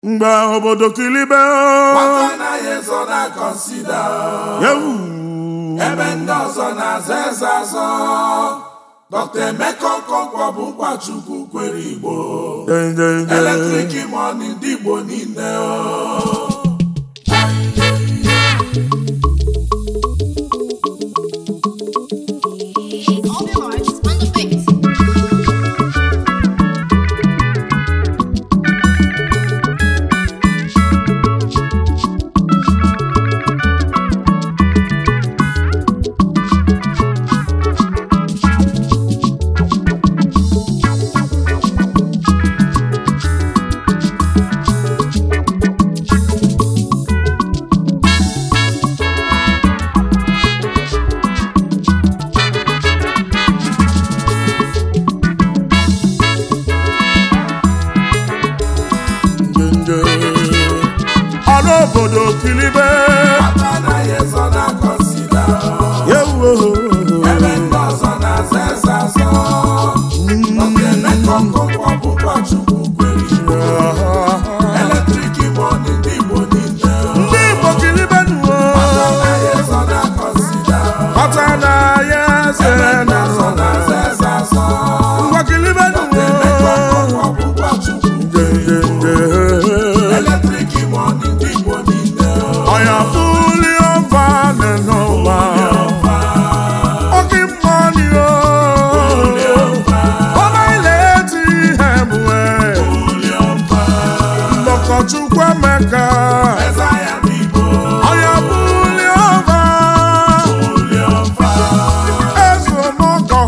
mgbe obodo kilibe Nwata anaghị ezo na kọnsida yewu ebe ndị ọzọ na-aza eze azọ Dr. Emeka Okonkwo bụ ụkọchukwu kwere Igbo dendende eletrik mọni ndị Igbo niile o. All the hearts on the face. dende ọrụ obodo kilibe Nwata anaghị ezo na kọnsida yewu ebe ndị ọzọ na-aza eze azọ Dr. Emeka Okonkwo bụ ụkọchukwu kwere Igbo eletrik mọni ndị Igbo niile o. ndị igbo kilibe nuwo Nwata anaghị ezo na kọnsida ọta na ya eze ebe ndị na ọzọ na-aza eze azọ ngwa kilibe nuwo Emeka Okonkwo bụ ụkọchukwu dendende eletrik mọni ndị Igbo niile o. ọya fuli ọva n'ụwa oke mmọnị o ọma ile eti ihe mwe ndọkọchukwu emeka ọya fuli ọva ezumọkọ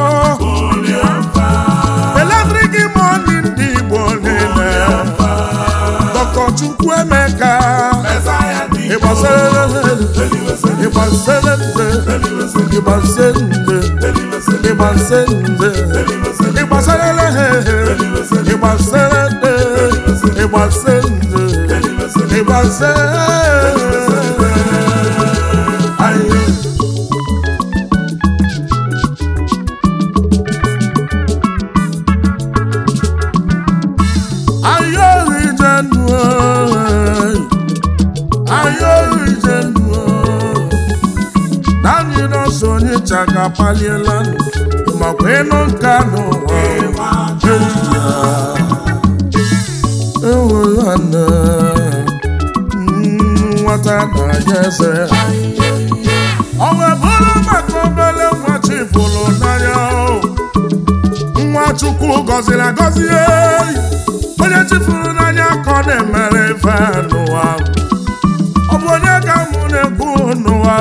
eletrik mọnị ndị igbo niile ndọkọchukwu emeka ịgbasara ịgbasara nde ịgbasara nde ịgbasara nde ịgbasara lehe ịgbasara nde ịgbasara nde ịgbasara ayi ayọrọ ijenu ayọrọ ijenu naanị nọọsụ onye chaka paliela makwa ịnụ nka n'ụwa ejiya enwere nne nwata na-anya eze ọ wee bụrụ maka obere nwa chifụrụ n'anya o. nwa chukwu gọziri agọzi eyi onye chifuru n'anya ka ọ na-emere ife n'ụwa ọ bụ onye ka mụ na-ekwu n'ụwa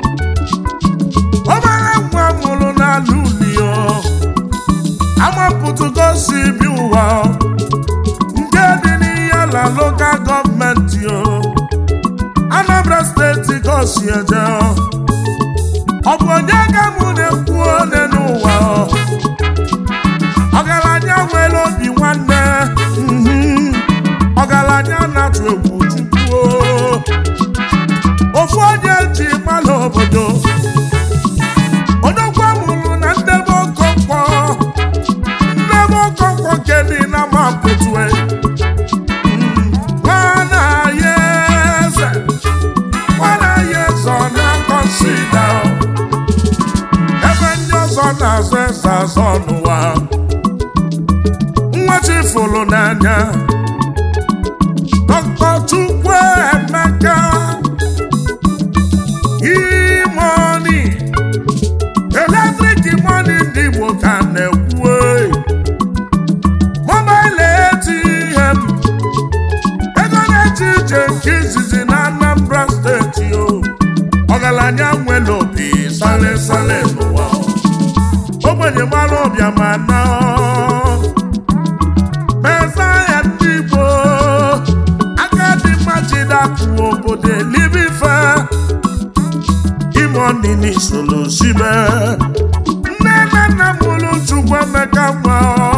obere nwa mụrụ n'ala ulio amapụtụgo si bi ụwa nke dị n'ihe la lokal gọọmenti o Anambra steeti ka o si eje ọ bụ onye ka mụ na-ekwu one n'ụwa ọgaranya nwere obi nwanne mhm. ọgaranya na-atụ egwu chukwu ofu onye ji mmanụ obodo odogwu mụrụ na ndebe okonkwo ndebe okonkwo nke dị na mapụtue nwana ya eze nwana ya eze ọ na-akọnsida ebe ndị ọzọ na-azọ eze azọ n'ụwa nwa chifụrụ n'anya Dr. Chukwu Emeka imoni eletrik moni ndị Igbo ka na-ekwu e. mobail ATM ego na-eche ije nke izizi na Anambra steeti o ọgaranya nwere obi sale sale n'ụwa ogbenye mara ọbịa ma na Mesaya ndị Igbo aka dị mma jidapụ obodo elibife ime ọnịnị soro sibe nne na nna mụrụ Chukwu Emeka nwa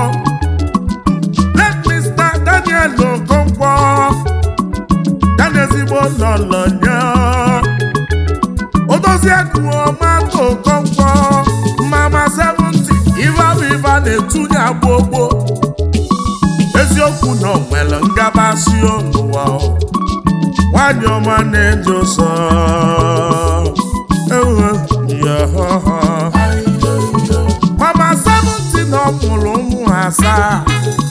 let Mr. Daniel Okonkwo ya na ezigbo lọlọ nye odoziekuo mata Okonkwo mama 70 ive abụ ive a na-etunye agbogbo ezi eziokwu na o nwere ngabasị n'ụwa o. nwanyị ọma na-eji ụsọ ewe ya mama 70 na ọ mụrụ ụmụ asaa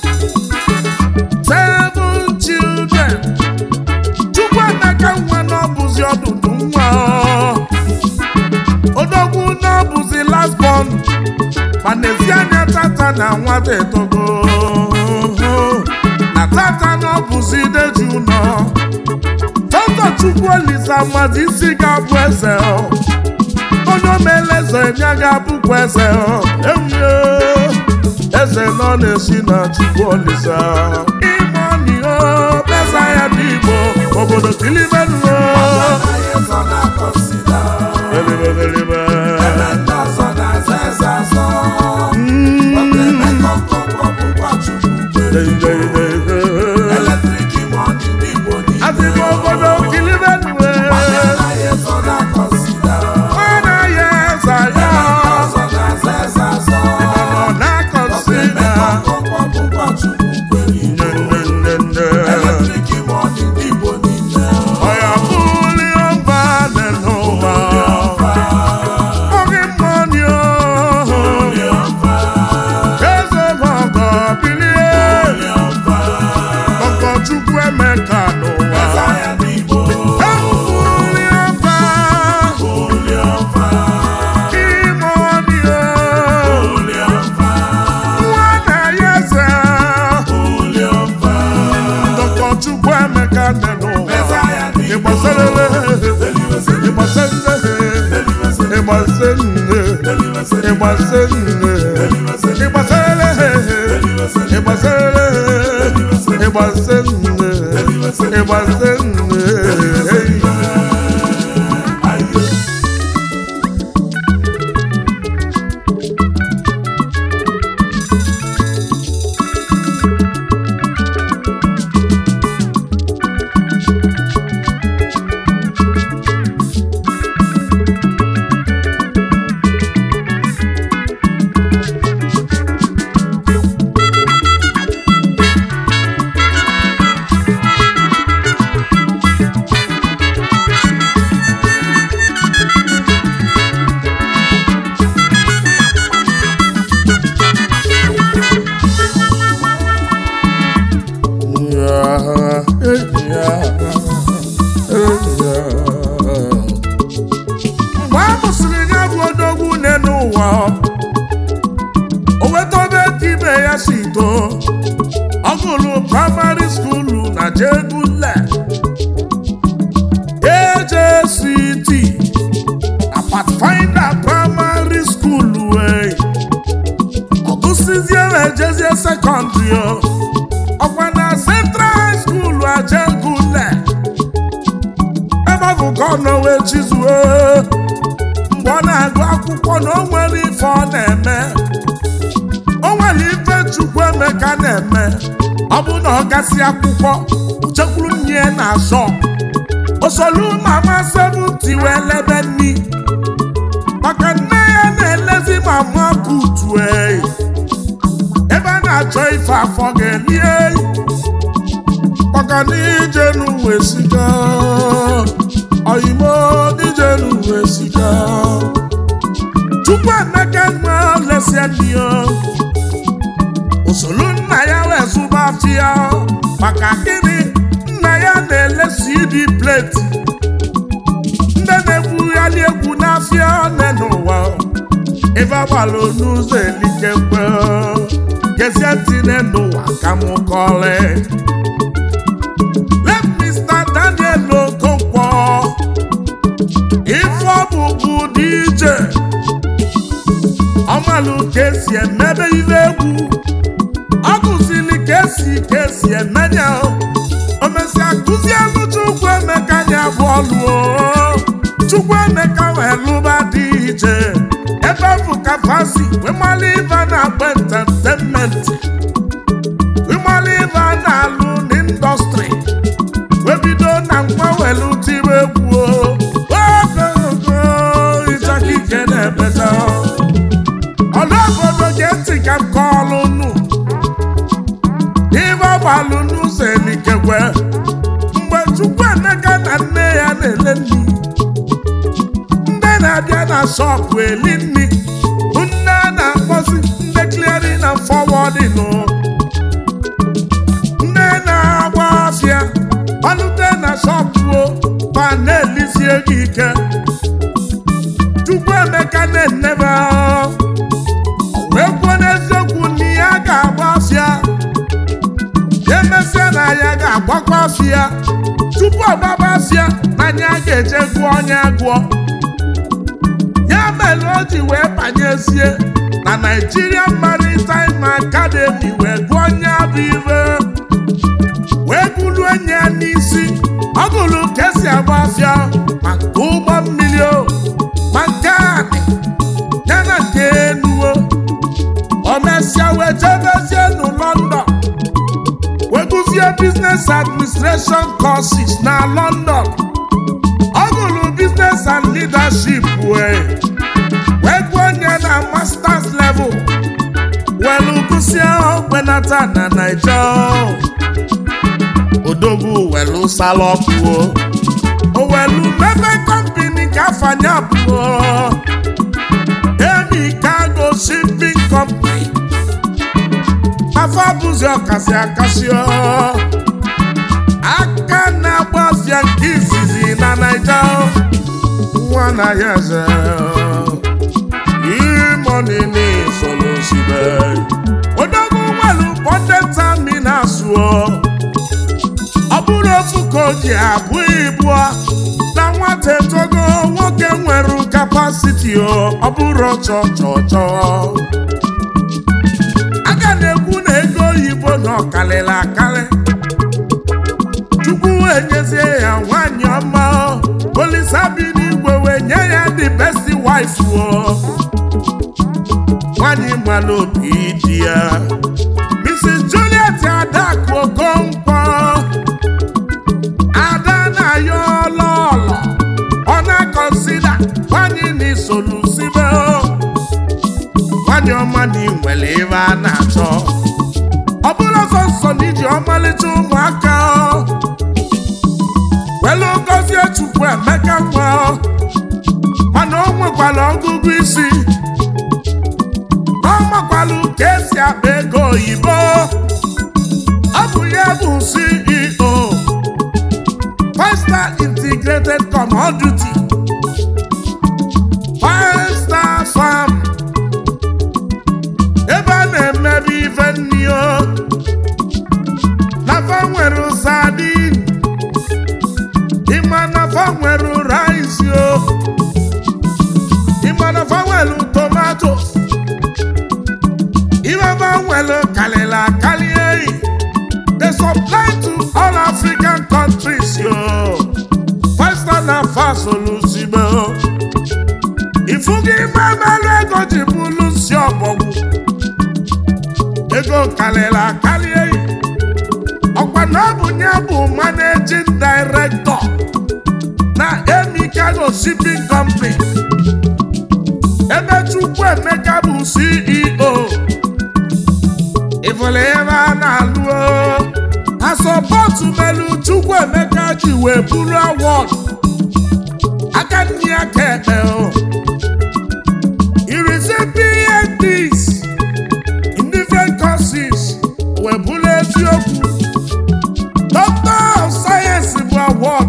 seven children Chukwuemeka nwa na ọ bụzi ọdụdụ nwa ọ. odogwu na ọ bụzi last born ma n'ezi anya tata na nwata etogo na tata na ọ bụzi ideji ụlọ tọtọ chukwu olisa mmadụ isi ga-abụ eze ọ. onye omele eze ya ga-abụkwa eze ọ. ewuye eze nọ na-esi na chukwu olisa ime ọnị o pesa ya dị igbo obodo kilibenuo Elibelebe. Asị m obodo kilibenuo mana ya eze ya ọ na-akọsida nnenne ọya bụli ọba n'ụwa oge mmọnị eze mọgọ bilie ọkọ chukwu emeka n'ụwa ebuli ọba imọnị nwa na ya eze ọkọ chukwu emeka dị n'ụwa ịgbasarele ịgbasarele ịgbasarele ịgbasarele ịgbasarele ịgbasarele ịgbasarele ịgbasarele mgbe a mụsịrị ya bụ odogwu nne n'ụwa o weta obe ka ibe ya si too ọ gụrụ praịmarị skuulu na jegule AJCT na Pathfinder praịmarị skuulu wee ọ gụsịzie wee jezie sekọndrị o ọkwa na Central High School ajegule ebe ọ bụ ka ọ nọ wee chizuo mgbe ọ na-agụ akwụkwọ na o nwere ife ọ na-eme o nwere ife Chukwuemeka na-eme ọ bụ na ọ gasị akwụkwọ chekwuru nne na azọ osolu mama seventy wee lebe nni maka nne ya na-elezi mama butu ebe a na-achọ ife afọ ga-elie maka na ije n'uwe sika oyimo ije n'uwe sika Chukwuemeka nwe lesie nni ya usoro nna ya wee zụba afịa maka gịnị nna ya na-elesi idi pleti ndị na-ekwugharị egwu n'afịa one n'ụwa ebe agbalụ n'ụzọ elikekwe gezie ntị n'ụwa ka m kọrị let Mr. Daniel Okonkwo ife ọ bụ bụ DJ ọmalụ ka esi emebe ihe egwu ọ kụzili ka esi ka esi emenye o mesịa kụzielu Chukwuemeka ya bụ ọlụ o Chukwuemeka wee lụba dị iche ebe ọ bụ ka fasi wee mali ife a na-agba entertainment wee mali ife a na-alụ n'indọstrị wee bido na nwa welu tibe egwu o ogogo ịchaka ike na-ebeta ọlụ obodo gee ntị ka m kọọlụ nụ ife ọgba ekwe mgbe Chukwuemeka na nne ya na-ele nri ndị na-abịa na shọpụ eli nri bụ ndị a na-akpọzi ndị clearing and forwarding o. ndị na-agba afịa ọlụte na shọpụ o ma na-elizi ego ike Chukwuemeka na-enebe ahụ wee kwuo n'eziokwu na ya ga-agba afịa emesịa na ya ga-agbakwa afịa tupu ọgbaba afịa na ya ga-eje gụọ onye agụọ ya mere o ji wee banyezie na Nigerian Maritime Academy wee gụọ onye abụ ibe wee gụrụ enye ya n'isi ọ gụrụ ka esi agba afịa ma nke ụgbọ mmiri o ma nke anị ya na nke enuo o mesịa wee jebezie nụ London wee gụzie business administration courses na London ọ gụrụ business and leadership wee wee gụọ onye na masters level welu gụsie ogbenata na Naija odogwu welu salọpụo o welu mebe kọmpini ka afanye abụọ Emi Cargo Shipping Company afọ bụzi ọkasị akasị ọ. aka na-agba afịa nke izizi na Naija nwa na ya eze imọnini solosibe odogwu nwelu pọtenta minas ọ bụrụ ofu ka o ji abụ ibu na nwata etogo nwoke nwere kapasiti ọ bụrụ chọ chọ chọ aga na-ekwu na ego oyibo na ọkalịla akalị chukwu enyezie ya nwanyị ọma olisa bi n'igwe wee nye ya the best wife o nwanyị mmanụ obi di ya Mrs. Juliet Adaku Okonkwo ada na-ayọ ọlọọlọ ọ na-akọnsida nwanyị na isolusibe nwanyị ọma na inwere ebe a na-achọ ọ bụrụ sọnsọ na iji ọmalịcha ụmụaka welu gọzie chukwu emeka nwa mana o nwekwara ọgụgụ isi ọ makwalụ ka esi akpa ego oyibo ọ bụ ya bụ CEO Five Star Integrated Commodity Five Star Farm ebe a na-emebe ife nri o nafa nwere sadin ịma nafa nwere rice o ịma nafa nwere tomatoes ịmaba nwere kalịla akali eyi they supply to all African countries yo Five Star na fa solusibe o ifugi ime mmerụ ego ji bụrụ nsi ọbọgwụ ego karịrị akarị eyi ọkwa na ọ bụ ya bụ managing director na Emi Cargo Shipping Company ebe Chukwuemeka bụ CEO ịfụrụ ebe a na-alụ o. asọpọtụ melu Chukwuemeka ji wee buru awọd aka nne ya ka ekpe o irisi PhDs in different courses wee bụrụ eziokwu Doctor of Science bụ award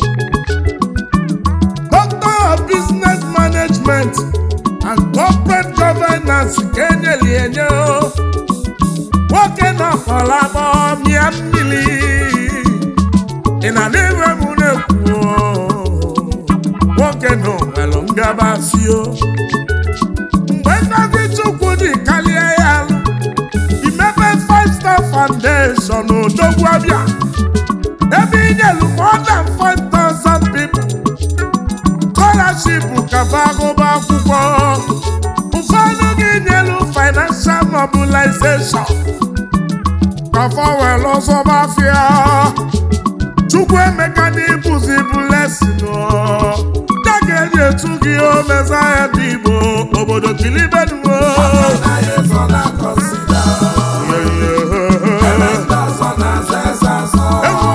Doctor of Business Management and Corporate Governance ka enyeli enye o. nwoke nọkọrọ agbọ mịa mmiri ị na n'ime m na-ekwu o. nwoke nọ nwere ngabasị o mgbe ngozi chukwu dị karịa ya alụ imepe Five Star Foundation odogwu abịa ebe inyelu more than 5,000 people scholarship kafa agụba akwụkwọ ụfọdụ gị nyelu financial mobilization kafa were ọzọba afịa Chukwuemeka n'ịbụzi blessing o ya ga-eji etu gị o meza ya dị Igbo obodo kilibenuo ewu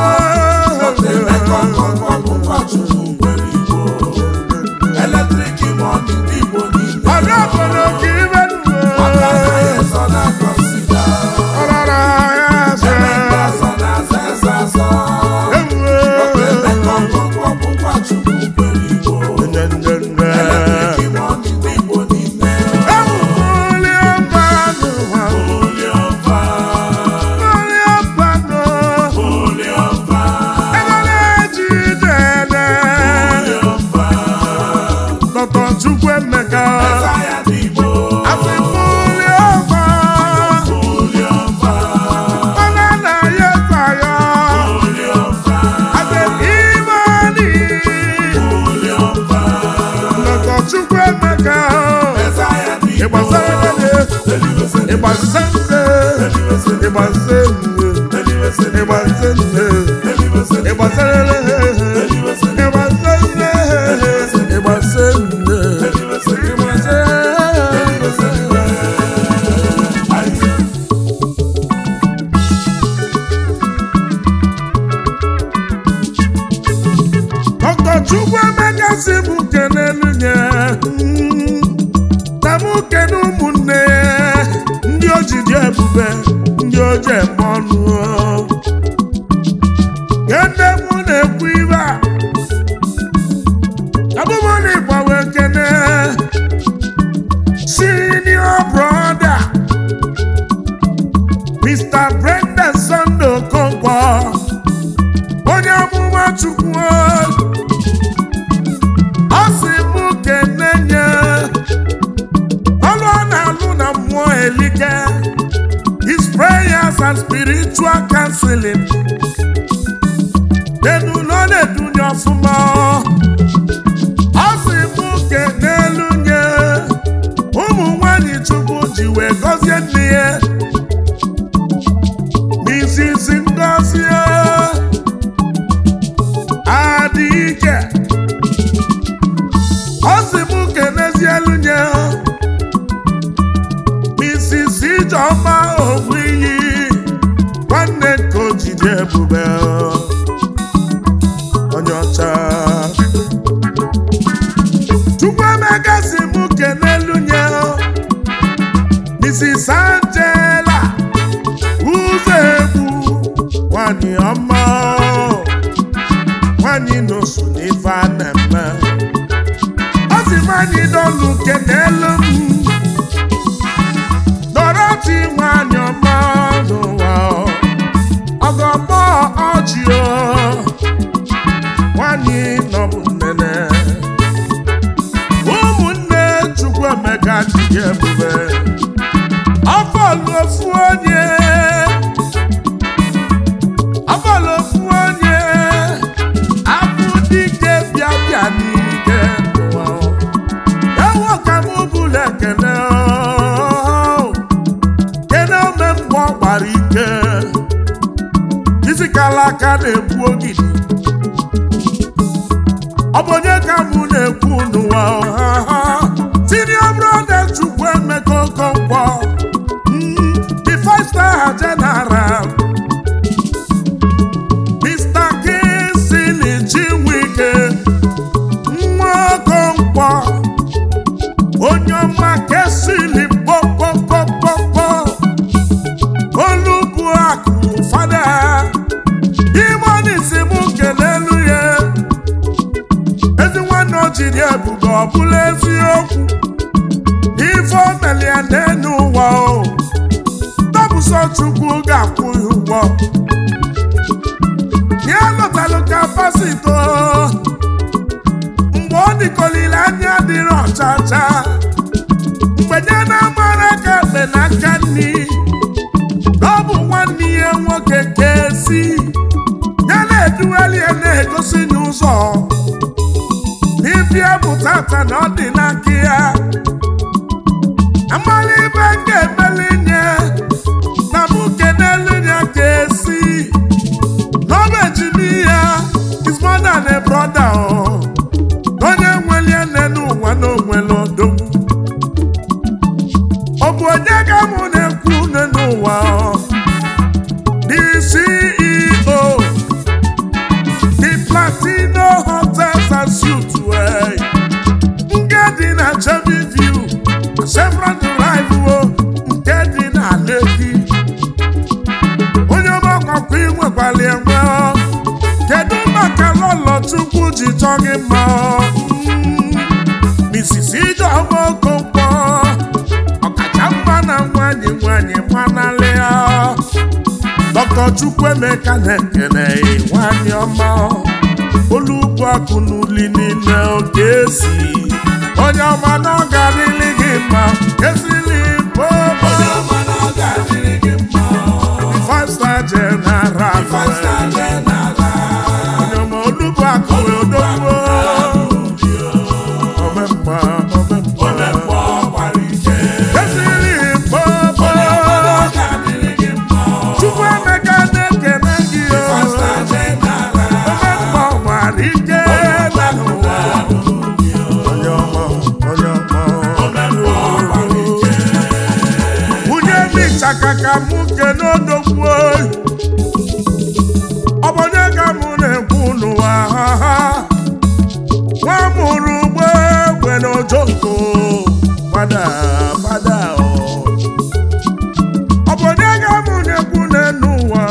Chukwuemeka Mezaya n'Igbo. afịfụli ọma Oliọma. ọna na ya taya Oliọma. Ademimani Oliọma. Dr. Chukwuemeka Mezaya n'Igbo. ịgbasarele Eliwese. ịgbasende Eliwese. ịgbasende Eliwese. ịgbasende Eliwese. ịgbasarele Eliwese. ịgbasende ịgbasende Eliwese. ịgbasende Dr. Chukwuemeka si m kenelu nye na m kene ụmụnne ya ndị o ji dị ebube ndị o ji eme ọnụ kene mụ na-ekwu ibe a abụmụ na ịgbawe kene senior brother Mr. Brendan Sunday Okonkwo onye amụma Chukwu ọ sị mụ kene nye ọlụ ọ na-alụ na mmụọ elike his prayers and spiritual counseling enu na ọ na-edunye ọfụma ọ sị mụ kene elu nye ụmụ nwanyị Chukwu ji wee gọzie nne ya Mrs. Ngozie adịike ọ sị m kenezielu nye Mrs. Ijeọma ogbu iyi nwanne nke ojide ebube onye ọcha Chukwuemeka si m kenelu nye Mrs. Angela ụzọ egwu nwanyị ọma nwanyị n'oso n'ife a na-eme ọ sị nwanyị dọlụ kenelu m Dorothy nwanyị ọma n'ụwa ọgọmọ ọjị o nwanyị nọbụ nnene ụmụnne Chukwuemeka dị ebube ọbọlụ ofu onye ọbọlụ ofu onye abụ dike bịa bịa n'ike n'ụwa ewo ka m bụla ekele o. kene ome mgbe ọ gbara ike isi kala aka na-egbu ogidi ọ bụ onye ka mụ na-ekwu n'ụwa senior brother Chukwuemeka Okonkwo mm, the five star general Mr. Kingsley Chinwike nwa Okonkwo onye ọma kesili kpọkpọkpọkpọ olubu akụ fada imonisi m kelelu ya ezi nwanne o jiri ebube ọ bụla eziokwu ife o meli ya n'elu ụwa o tọbụsọ chukwu ga-akwụ ya ụgwọ ya lụtalụ kapasito mgbe ọ dịkolile anya dịrị ọchacha mgbe nye na-amara ka ekpe n'aka nri ọ bụ nwanne ya nwoke kesi ya na-edughali ya na-egosi n'ụzọ n'ibia bụ tata na ọ dị n'aka ya amala ibe m ga-emeli nye na mụ kenelu ya ka esi n'ọba ejimi ya is more than a brother o onye nwere nne n'ụwa na onwere odogwu ọ bụ onye ka mụ na-ekwu nne n'ụwa o? the CEO the Platino Hotels and Suites wey nke dị na Chevy View Chevron Drive o nke dị na Lekki onye ọgbakọkwa inwekwala enwe ọ. kedu maka lọlọ Chukwu ji chọọ gị mma ọ? Mm, Mrs. Ijeọma Okonkwo ọkacha mma na nwanyị nwanyị manalịa Dr. Chukwuemeka na-ekene nwanyị ọma olugbu akụ n'uli niile oge esi onye ọma na ọ ga-adịrị gị mma esili popo onye ọma na ọ ga-adịrị gị mma five star general five star general onye ọma olugbu akụ odogwu omemma omemma omemgbe ọgbara ike esili popo onye ọma na ọ ga-adịrị gị mma chukwu emeka na-ekele gị o five star general omemma ọgbara ike na n'ụwa onye ọma onye ọma omemgbe ọgbara ike nwunye m ịchaka ka mụ kene odogwu oyi ọ bụ onye ka mụ na-ekwu n'ụwa ha ha nwa mụrụ ugbo egbe n'ojoko fada fada ọ ọ bụ onye ka mụ na-ekwu n'enu ụwa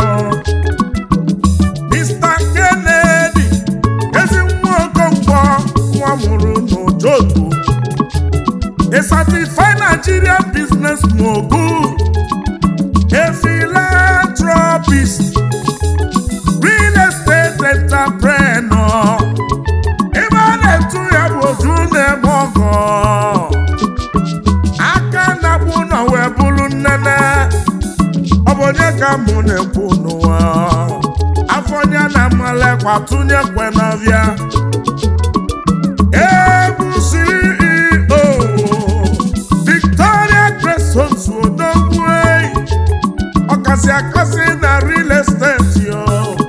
Mr. Kennedy ezi nwa okonkwo nwa mụrụ n'ojoko a certified Nigerian business mogul, a philanthropist, real estate entrepreneur. Ebe a na-etu ya bụ oju na-eme ọgọ. Aka na-akpụ ụlọ wee bụrụ nnene. Ọ bụ onye ka mụ na-ekwu n'ụwa. Afọ onye na-amalekwa tụnyekwe n'ọbịa. Ebu CEO Victoria Crescent Odogwu ọkasị akasị na real estate yo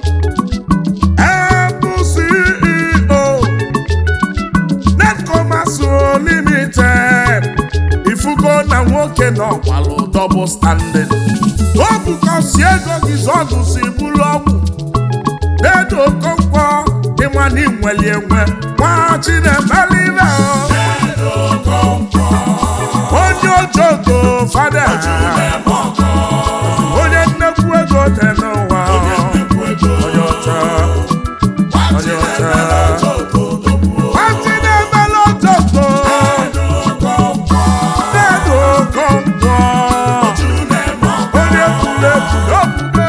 Ebu CEO Netcommerce Limited ifugo na nwoke na ọkwalụ double standing o bukọsi ego gị zọdụ si bụrụ ọgwụ Dedo Okonkwo ịma na inweli enwe nwa Chinemelive onye ojogo fada onye nnekwu ego dị n'ụwa onye ọcha onye ọcha nwa Chinemele ojogo Dedo Okonkwo onye kwuru ekwu n'okwukwe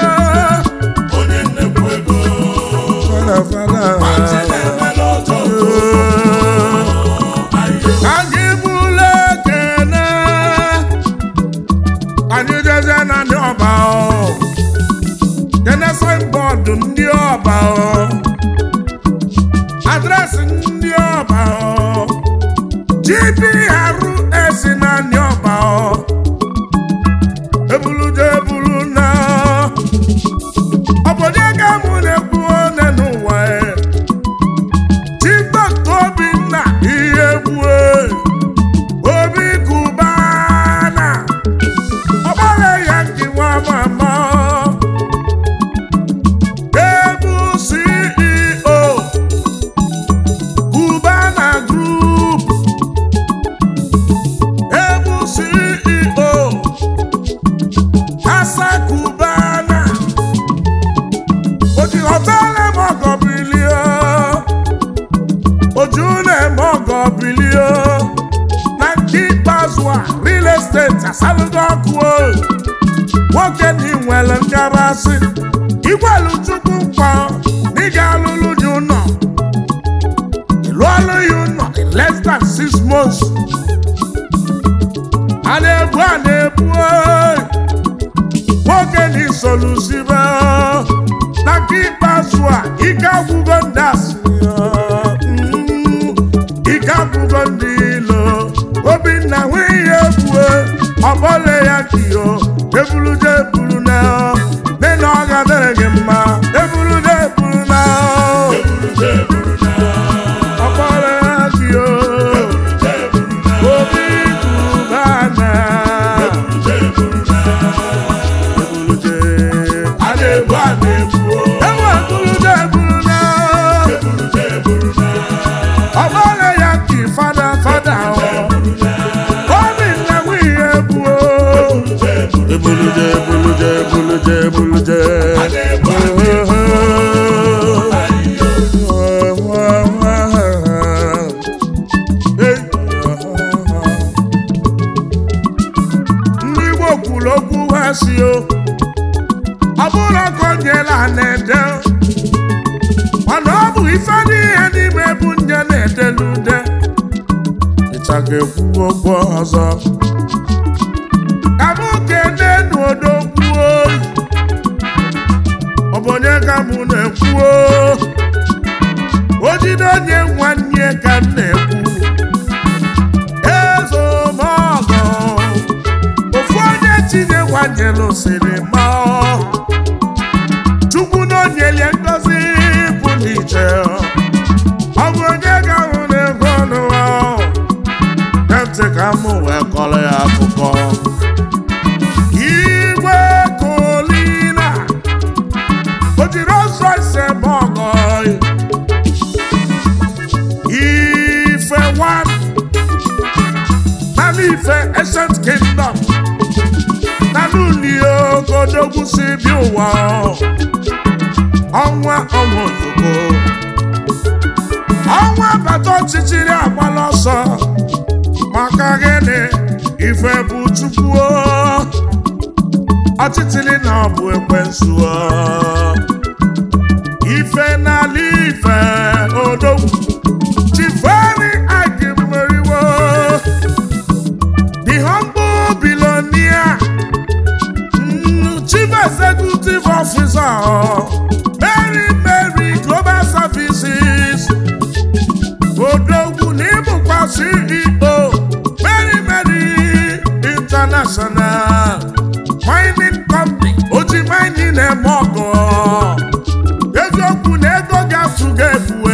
anyị bụrụ ekene anyị jeze na ndị ọba o kene signboard ndị ọba o adresị ndị ọba o GPRS na ndị ọba o ebuluje ebulu na obodo ga-amụ na-ekwu one n'ụwa e Chibok Obinna ihe gbue obi kubana ọgbara ya nke nwa mama ebu CEO Cubana Group ebu CEO Asa Cubana oji họtelu m ọgọ bilie oju na-eme ọgọ bilie na nke ikpeazụ a real estate asalụgo ọkụ o nwoke na inwere ngabasị igwelu chukwu nkwa na ị ga-alụlụ dị ụlọ ịlụọlụ ya ụlọ in less than six months a na-ebu a na-ebu oyi nwoke na isolusibe na nke ikpeazụ a ike agwụgo ndị asịrị ya. Mm, ike agwụgo ndị ilo obinna nwunye ebue ọbọle ya kiyo ebuluje ebulu na nne na ọ ga-adịrị gị mma ebuluje ebulu na ọbọle ya kiyo obi kubana ebuluje a na-ebu a na-ebu ewu ebuluje ebulu na ọbọle ya ki fada fada ọ obinna nwunye ebue ebuluje ebuluje ebuluje ebuluje a na-ebu a na-ebu ndị Igbo kwuru okwu ha si o ọ bụrụ ka o nyela na-ede mana ọ bụ ife n'ihe n'ime na-edelu ude ịcha ga-ekwu okwu ọzọ ka mụ kenenu odogwu oyi ọ bụ onye ka mụ na-ekwu o jide onye nwanne ka m na-ekwu ezomọgọ ofu onye tinye nwanyelụ siri ma chukwu na onyelie ngozi pụrụ iche ọ bụ onye ga-ahụ n'ego ọnụwa ntị ka m wee kọrọ ya akụkọ igwe kolina o jiri ọsọ ise ma ọgọ ife one nana ife ancient kingdom nana ulio kodogwu si bi ụwa ọnwa ọnwa ozugbo ọnwa bata ọchịchịrị agbala ọsọ maka gịnị ife bụ chukwu ọchịchịrị na ọ bụ ekwensu ife n'ala ife odogwu chifeni agimeriwo the humble billionaire mm, chief executive officer mary mary global services odogwu n'ịbụkwa ceo mary mary international mining company oji mining eme ọgọ eziokwu na ego ga-atụga ebue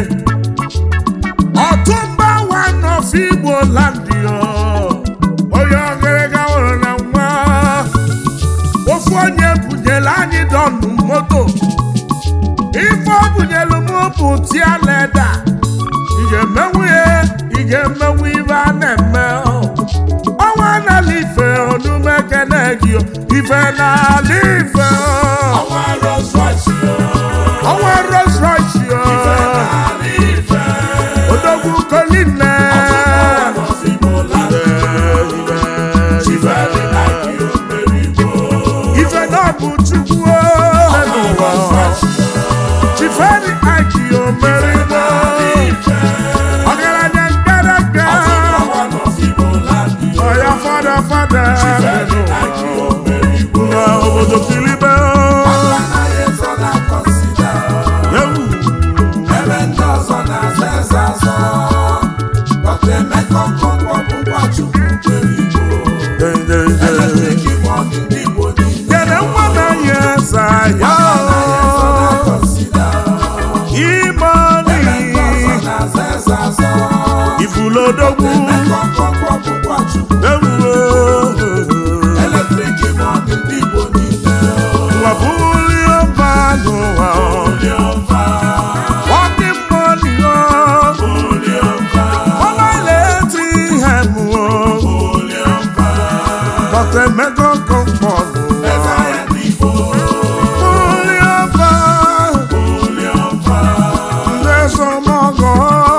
ọtụmba one of igbo land yo onye ọgịrịga hụrụ na nwa ofu onye bunyere anyị dọnụ moto ife ọ bunyelu m bụ tia leda ị ga-emenwu ya ị ga-emenwu ife a na-eme ọnwa n'ala ife onume kene gị ife n'ala ife Ọnwa Rolls Royce yo. ọnwa Rolls Royce yo Ife n'ala ife. odogwu koline Ọtụtụ ọwa n'Ozigbo land. Chiferi Ike Omerigbo. ife na ọ bụ chukwu n'ụwa chiferi aki omerigbo ọgaranya mkparaka Ọtụtụ ọwa n'Ozigbo land yo. ọya fada fada Chiferi Ike Omerigbo. na obodo kilibe Anaghị ezo na consider. ewu Ebe ndị ọzọ na-aza eze azọ. Dr. Emeka Okonkwo bụkwa Chukwu kwere Igbo. Eletrik bọọdụ ndị Igbo niile. kene nwa na ya eza ya Anaghị ezo na consider. imoni Ebe ndị ọzọ na-aza eze azọ. ifulodogwu Emeka Okonkwo bụkwa Chukwu. ewu Eletrik bọọdụ ndị Igbo niile. wabuli ọbanụwa Oliọma, ọdị mmoni Oliọma, ọmaleti ihe mụọ Oliọma. Dr. Emeka Okonkwo Eze ahịa ndị Igbo. Only ọba Oliọma, Ndesomogo